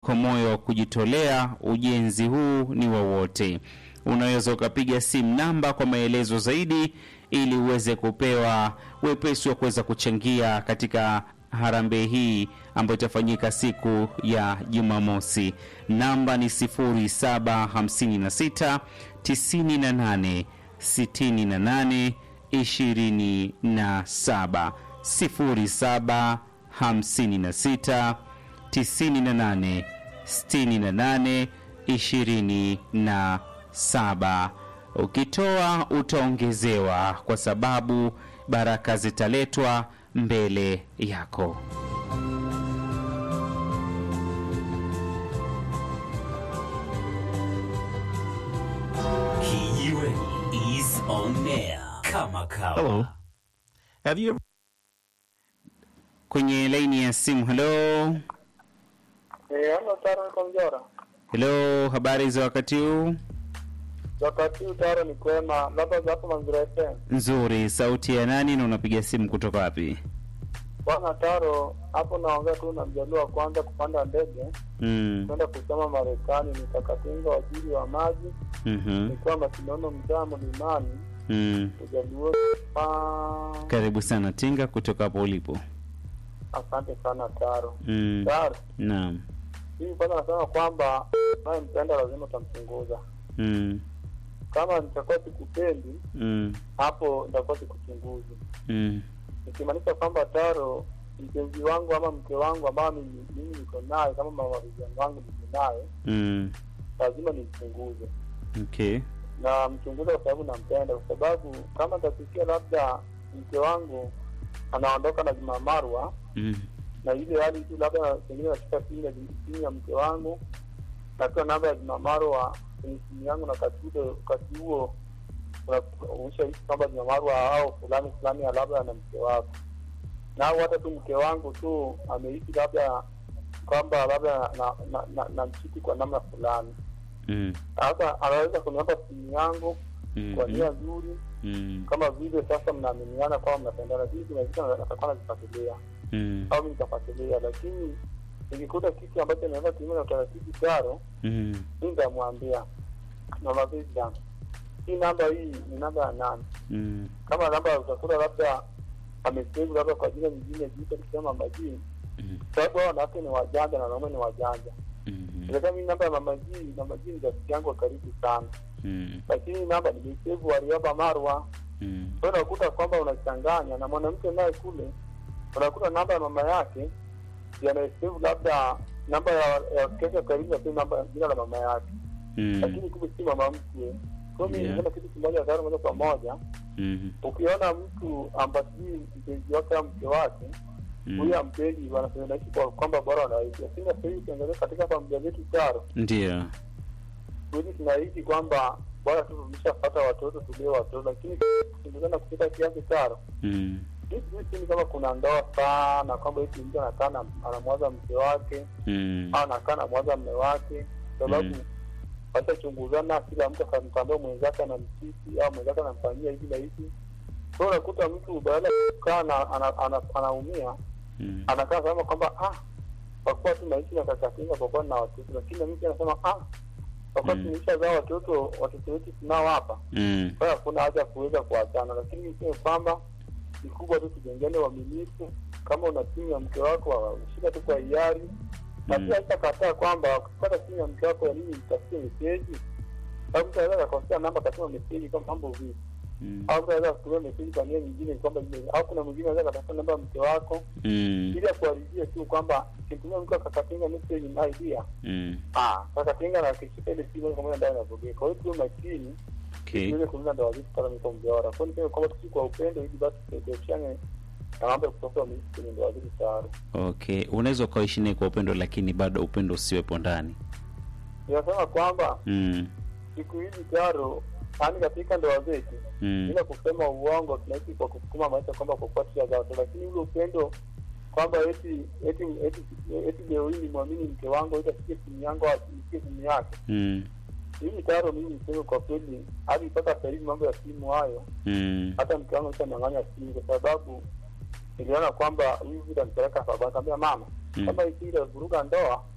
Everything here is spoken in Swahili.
kwa moyo wa kujitolea. Ujenzi huu ni wa wote. Unaweza ukapiga simu namba kwa maelezo zaidi, ili uweze kupewa wepesi wa kuweza kuchangia katika harambee hii ambayo itafanyika siku ya Jumamosi. Namba ni 0756 98 68 27 0756 98 68 27. Ukitoa utaongezewa, kwa sababu baraka zitaletwa mbele yako. Kijiweni is on air kama kawa. Hello. Have you ever Kwenye laini ya simu, helo Eh, halo Taro niko Mjora. helo, habari za wakati huu? Wakati huu Taro ni kwema, labda za hapo Mangira FM. Nzuri. Sauti ya nani na unapiga simu kutoka wapi? Bwana Taro, hapo naongea tu na mjaluo wa kwanza kupanda ndege Mm. kwenda kusoma Marekani, nikakatinga waziri wa maji, mhm, nikiwa Masinono mtaa Mlimani, mm. ujaluo. Ah, Karibu sana Tinga kutoka hapo ulipo. asante sana Taro. Mm. Taro, Naam. mimi kwanza nasema kwamba naye mpenda lazima utamchunguza. Mm. Kama nitakuwa sikupendi, Mm. hapo nitakuwa sikuchunguzi. Mm. ikimaanisha kwamba Taro mpenzi wangu ama mke wangu ambao mimi mimi niko naye kama mawaziri wangu niko naye, Mm. lazima nimchunguze Okay. na mchunguze kwa sababu nampenda, kwa sababu kama nitasikia labda mke wangu anaondoka na Juma Marwa Mm. na ile hali tu labda pengine nashika simu ya simu ya mke wangu natoa namba ya Juma Marwa kwenye simu yangu na wakati ule wakati huo ushahisi kwamba Juma Marwa au fulani fulani labda na mke wako na au hata tu mke wangu tu ameishi labda kwamba labda na, na, na, na mchiti kwa namna fulani. Mm. Sasa anaweza kuniomba simu yangu kwa Mhm. nia nzuri, Mm. kama vile sasa mnaaminiana kwamba mnapendana, lakini kuna vitu natakuwa nazifuatilia Mm. au mimi nitafuatilia, lakini nikikuta kitu ambacho naweza kinyume na utaratibu Taro, Mm. mi nitamwambia mama Vivian, hii namba hii ni namba ya nani? Mm. Kama namba utakuta labda amesave labda kwa jina lingine jipya kusema mama G, Mm. sababu hao wanawake ni wajanja na wanaume ni wajanja. Mm. Ilikuwa mimi namba ya mama G, mama G ni rafiki yangu wa karibu sana, Mm. lakini namba nimesave Warioba Marwa. Mm. Kwa hiyo unakuta kwamba unachanganya na mwanamke naye kule, unakuta namba ya mama yake yanasave labda namba ya ya kesho karibu na namba jina la mama yake, Mm. lakini kumbe si mama mkwe. Kwa hiyo mimi Yeah. nisema kitu kimoja dhara moja kwa moja, Mm. ukiona mtu ambaye mpenzi wake au mke wake huyu Mm. ampendi, wanasema naishi kwa kwamba bora wanaishi, lakini sasa hivi ukiangalia katika familia zetu Taro, Ndio. kweli tunaishi kwamba bora tu tumeshapata watoto tulee watoto, lakini kukimbizana kupita kiasi Taro Mm. sini kama kuna ndoa sana kwamba eti mtu anakaa na- anamwaza mke wake Mm. au anakaa namwaza mme wake, sababu Mm. washachunguzana, kila mtu akamtambua mwenzake anamtisi au mwenzake anamfanyia hivi na hivi. Kwa hiyo unakuta mtu badala ya kukaa na ana- ana- anaumia Mm. anakaa sema kwamba ah, kwa kuwa tu naishi na kakatinga kwa kuwa na watoto, lakini na mtu anasema ah, kwa kuwa Mm. tumeshazaa watoto, watoto wetu tunao hapa Mm. kwa hiyo hakuna haja ya kuweza kuachana, lakini niseme kwamba kikubwa tu tujengane uaminifu. Kama una simu ya mke wako ushika tu kwa hiari, na Mm. pia haitakataa kwamba ukipata simu ya mke wako ya nini itafutie meseji, au mtu anaweza akakosea namba akatuma meseji kama mambo vipi, Mm. au mtu anaweza kutumia meseji kwa nia nyingine kwamba ile, au kuna mwingine anaweza akatafuta namba ya mke wako Mm. ili akuharibie tu kwamba kitumia mke akakatinga meseji na idea Mm. ah, kakatinga na akishika ile simu kama ndani ya bogea. Kwa hiyo tuwe makini Okay. tuweze kulinda ndoa zetu kama niko mjawara. Kwa hiyo niseme kwamba tusi kwa upendo ili basi tuepushane na mambo ya kutoka mimi kwenye ndoa zetu tayari. Okay. Unaweza ukaishi naye kwa upendo lakini bado upendo usiwepo ndani. Ninasema kwamba Mm. siku hizi tayari yaani katika ndoa zetu Mm. bila kusema uongo tunaishi kwa kusukuma maisha kwamba kwa kuwa tusha watu, lakini ule upendo kwamba eti eti eti eti leo hii nimwamini mke wangu eti asikie simu yangu au asikie simu yake. Mm. Mimi tayari mimi niseme kwa kweli hadi mpaka sasa hivi mambo ya simu hayo Mm. hata mke wangu nishanyang'anya simu kwa sababu niliona kwamba hivi vitu anipeleka hapa, nikamwambia mama, Mm. kama hii ile vuruga ndoa